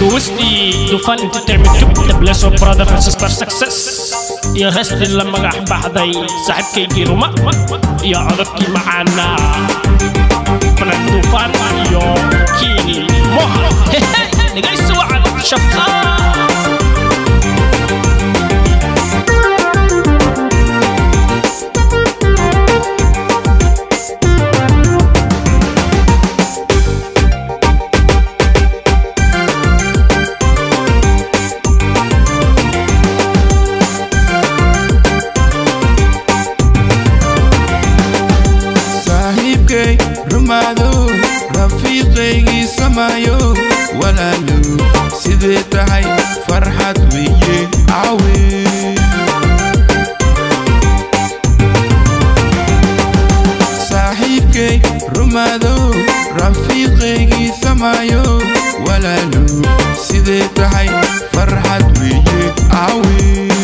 duwistii dufan entertainment tube the bless of brother and sister success iyo heestii la magax baxday saaxiibkaygii ruma iyo codadkii macaana fanad dufan iyo kiini moha dhegaysi wacan shafaa saaxiibkay rumaado rafiiqaygii samaayo walaalo sidee tahay farxad weeye caawe saaxiibkay rumaado rafiiqaygii samaayo walaalo sidee tahay farxad weeye caawe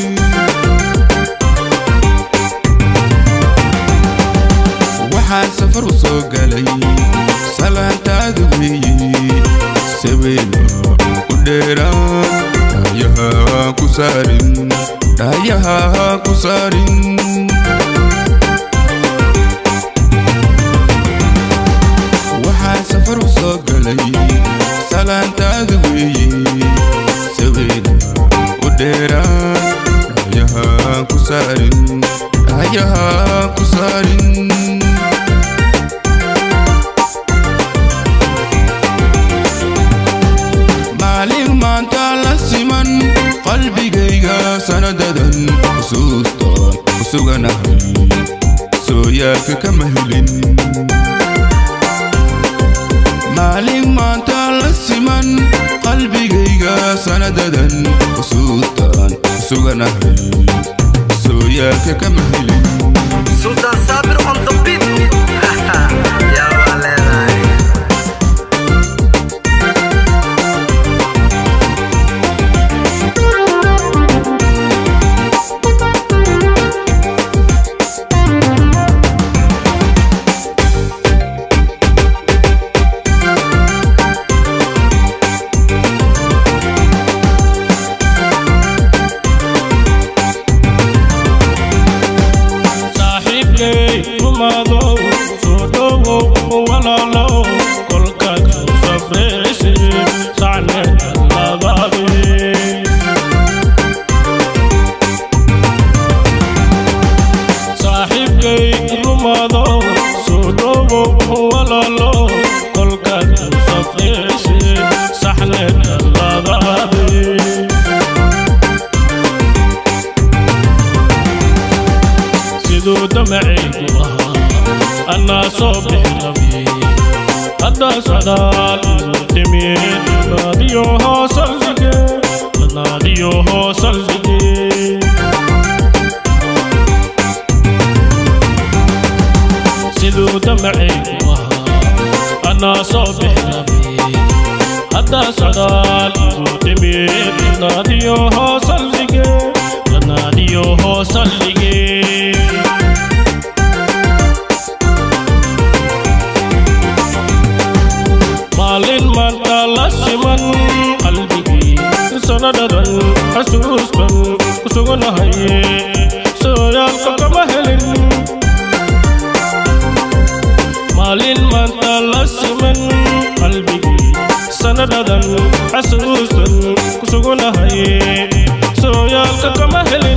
waxaan safar u soo galay salaantaadu weeye sabeena u dheeraan dhaayaha ku saarin dhaayaha ku saarin waxaan safar u soo galay salaantaadu weeye sabeena u dheeraan dhaayaha ku saarin dhaayaha ku saarin maalin maanta la siman qalbigayga sanadadan xusuustaan ku suganahay sooyaalka kama helin maalin maanta la siman qalbigayga sanadadan xusuustaan ku suganahay sooyaalka kama helin Sultan Sabir on the beat. Ya waleedahay. saaxiibkay rumaado soo dhowow walaalo kolkaad soo safraysi sacne labaabe saaxiibkay rumaado soo dhowow walaalo kolkaad soo safraysi saxne labaabe siduu damacaygu ahaa annaa soo bixi rabi hadda socdaal igu timid naadiyo hoosaldige naadiyo hoosaldige siduu damacaygu ahaa annaa soo bixi rabi hadda socdaal igu timid naadiyo hoosaldige naadiyo hoosaldige maalin maanta la siman qalbigii sanadadan xasuusban ku suganahay sooyaalka kama helin maalin maanta la siman qalbigii sanadadan xasuusban ku suganahay sooyaalka kama helin